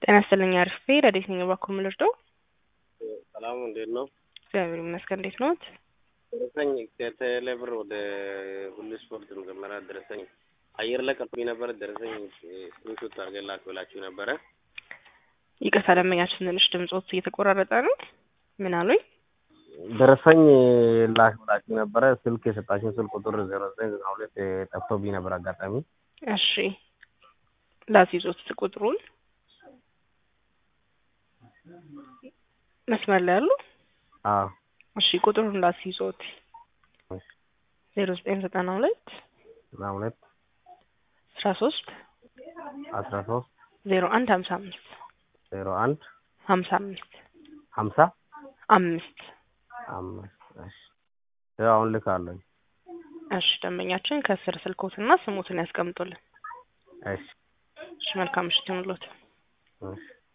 ጤና ይስጥልኝ አሪፍ ረዴት ነኝ እባክዎ የምልርደው ሰላሙ እንዴት ነው? እግዚአብሔር ይመስገን እንዴት ነዎት? ደረሰኝ ከቴሌ ብር ወደ ሁሉ ስፖርት መጀመሪያ ደረሰኝ አየር ላይ ቀርቶኝ ነበረ። ደረሰኝ ስክሪንሾት አድርገን ላክ ብላችሁ ነበረ። ይቅርታ ደንበኛችን ትንሽ ድምጾት እየተቆራረጠ ነው። ምን አሉኝ? ደረሰኝ ላክ ብላችሁ ነበረ። ስልክ የሰጣችሁን ስልክ ቁጥር ዜሮ ዘጠኝ ዘጠና ሁለት ጠፍቶብኝ ነበር አጋጣሚ። እሺ ላስይዞት ቁጥሩን መስመር ላይ ያሉ አዎ እሺ ቁጥሩን ላስይዞት ዜሮ ዘጠኝ ዘጠና ሁለት ዘጠና ሁለት አስራ ሶስት አስራ ሶስት ዜሮ አንድ ሀምሳ አምስት ዜሮ አንድ ሀምሳ አምስት ሀምሳ አምስት አምስት እሺ ያው አሁን ልካለኝ። እሺ ደንበኛችን ከስር ስልኮትና ስሞትን ያስቀምጡልን። እሺ እሺ መልካም ምሽት ይሁንልዎት። እሺ